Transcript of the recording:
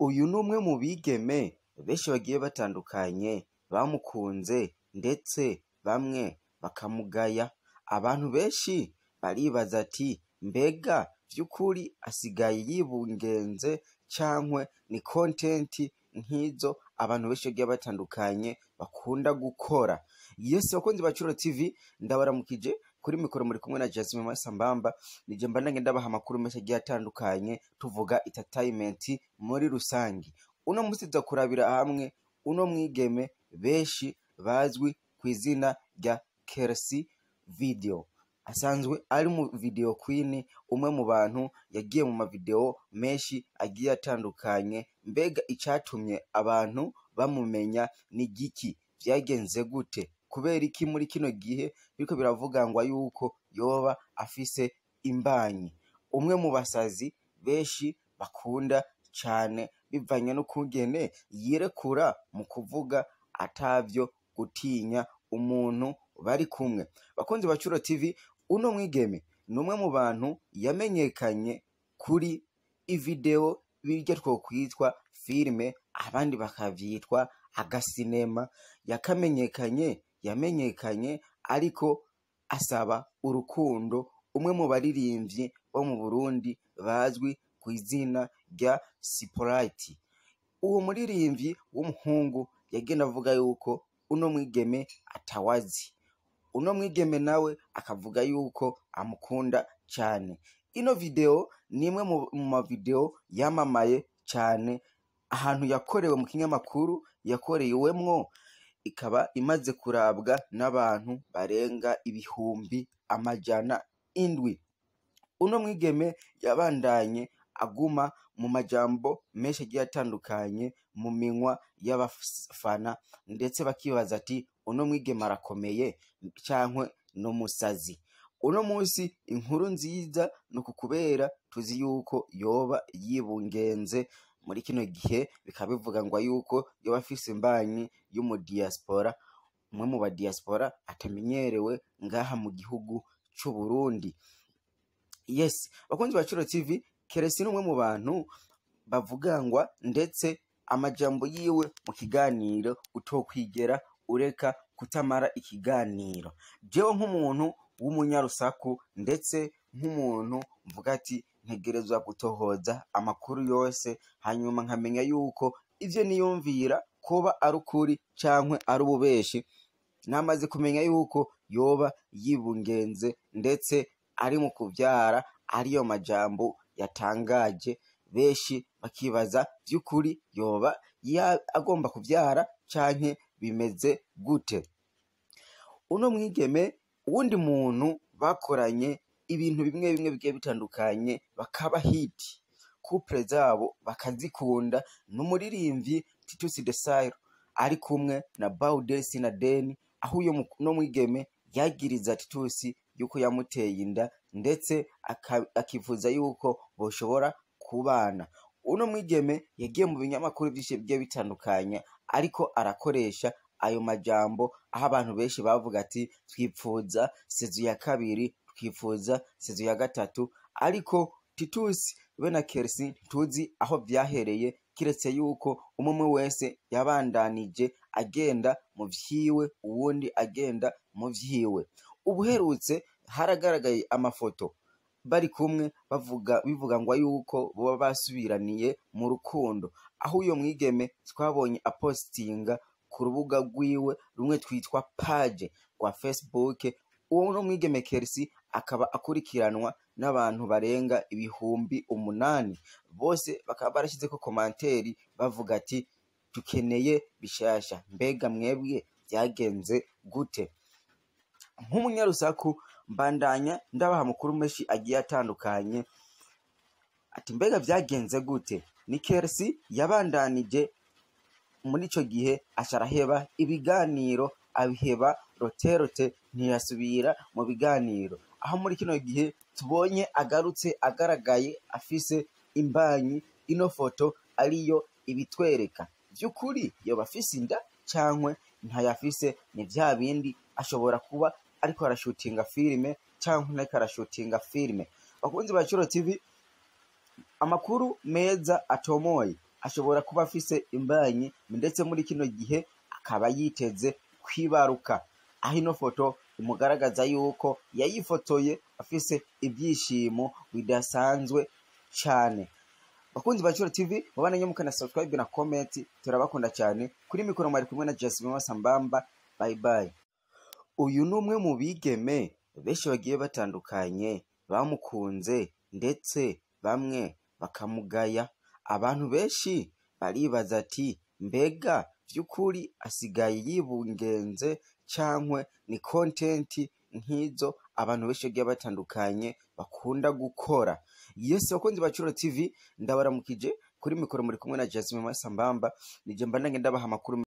uyu ni umwe mu bigeme benshi bagiye batandukanye bamukunze ndetse bamwe bakamugaya abantu benshi baribaza ati mbega vy'ukuri asigaye yibungenze cankwe ni kontenti nk'izo abantu benshi bagiye batandukanye bakunda gukora yesi bakunzi ba Curo TV ndabaramukije kuri mikoro muri kumwe na Jasmine Masambamba nije mbandanye ndabaha amakuru menshi agiye atandukanye tuvuga entertainment muri rusangi uno musi tuza kurabira hamwe uno mwigeme benshi bazwi ku izina rya Kersi Video asanzwe ari mu video queen umwe mu bantu yagiye mu mavideo menshi agiye atandukanye mbega icatumye abantu bamumenya ni giki vyagenze gute kubera iki muri kino gihe biriko biravugangwa yuko yoba afise imbanyi umwe mu basazi benshi bakunda cane bivanye n'ukungene yirekura mu kuvuga atavyo gutinya umuntu bari kumwe bakunzi ba Curo TV uno mwigeme ni umwe mu bantu yamenyekanye kuri ivideo birya twokwitwa filime abandi bakavyitwa agasinema yakamenyekanye yamenyekanye ariko asaba urukundo umwe mu baririmvyi bo mu Burundi bazwi ku izina rya Siporite uwo muririmvyi w'umuhungu yagenda avuga yuko uno mwigeme atawazi uno mwigeme nawe akavuga yuko amukunda cane ino video ni imwe mu mavideo yamamaye cane ahantu yakorewe mu kinyamakuru yakorewemwo ikaba imaze kurabwa n'abantu barenga ibihumbi amajana indwi uno mwigeme yabandanye aguma mu majambo menshi agiye atandukanye mu minwa y'abafana ndetse bakibaza ati uno mwigeme arakomeye cankwe n'umusazi uno munsi inkuru nziza ni uku kubera tuzi yuko yoba yibungenze muri kino gihe bikaba bivuga ngo yuko yoba afise imbanyi y'umudiaspora umwe mu badiaspora atamenyerewe ngaha mu gihugu c'u Burundi yes bakunzi ba Curo TV Keresi ni umwe mu bantu bavugangwa ndetse amajambo yiwe mu kiganiro utokwigera ureka kutamara ikiganiro jewe nk'umuntu w'umunyarusaku ndetse nk'umuntu mvuga ati ntegerezwa gutohoza amakuru yose hanyuma nkamenya yuko ivyo niyumvira koba ari ukuri cankwe ari ububeshi namaze kumenya yuko yoba yibungenze ndetse ari mu kuvyara ariyo majambo yatangaje benshi bakibaza vy'ukuri yoba agomba kuvyara canke bimeze gute uno mwigeme uwundi muntu bakoranye ibintu bimwe bimwe bigiye bitandukanye bakaba hiti couple zabo bakazikunda n'umuririmvyi Titus Desailly ari kumwe na Baudesi na Deni aho uyo no mwigeme yagiriza Titus yuko yamuteye inda ndetse akifuza yuko boshobora kubana uno mwigeme yagiye mu binyamakuru vyinshi bigiye bitandukanye ariko arakoresha ayo majambo aho abantu benshi bavuga ati twipfuza sezu ya kabiri twifuza sezu ya gatatu ariko Titus we na Kersi tuzi aho vyahereye kiretse yuko umwe wese yabandanije agenda mu vyiwe uwundi agenda mu vyiwe ubuherutse haragaragaye amafoto bari kumwe bavuga bivuga ngo yuko boba basubiraniye mu rukundo aho uyo mwigeme twabonye apostinga ku rubuga rwiwe rumwe twitwa page rwa Facebook uwo no mwigeme Kersi akaba akurikiranwa n'abantu barenga ibihumbi umunani bose bakaba barashizeko komanteri bavuga ati tukeneye bishasha mbega mwebwe vyagenze gute nk'umunyarusaku mbandanya ndabaha amakuru menshi agiye atandukanye ati mbega vyagenze gute ni Kersi yabandanije muri ico gihe aca araheba ibiganiro abiheba roterote ntiyasubira mu biganiro aho muri kino gihe tubonye agarutse agaragaye afise imbanyi ino foto ariyo ibitwereka vy'ukuri yoba afise inda cankwe ntayafise ni vya bindi ashobora kuba ariko arashutinga filime canke ntariko arashutinga filime bakunzi ba Curo TV amakuru meza atomoye ashobora kuba afise imbanyi ndetse muri kino gihe akaba yiteze kwibaruka aho ino foto imugaragaza yuko yayifotoye afise ibyishimo bidasanzwe cyane bakunzi ba Curo TV mubana nyamuka na subscribe na comment turabakunda cyane kuri mikoro mwari kumwe na Jasmine Masambamba bye bye uyu ni umwe mu bigeme benshi bagiye batandukanye bamukunze ndetse bamwe bakamugaya abantu benshi baribaza ati mbega by'ukuri asigaye yibungenze cyangwa ni kontenti nk'izo abantu benshi bagiye batandukanye bakunda gukora yesi bakunzi ba Curo TV ndabaramukije kuri mikoro muri kumwe na Jasmine Masambamba nije mba ndabaha amakuru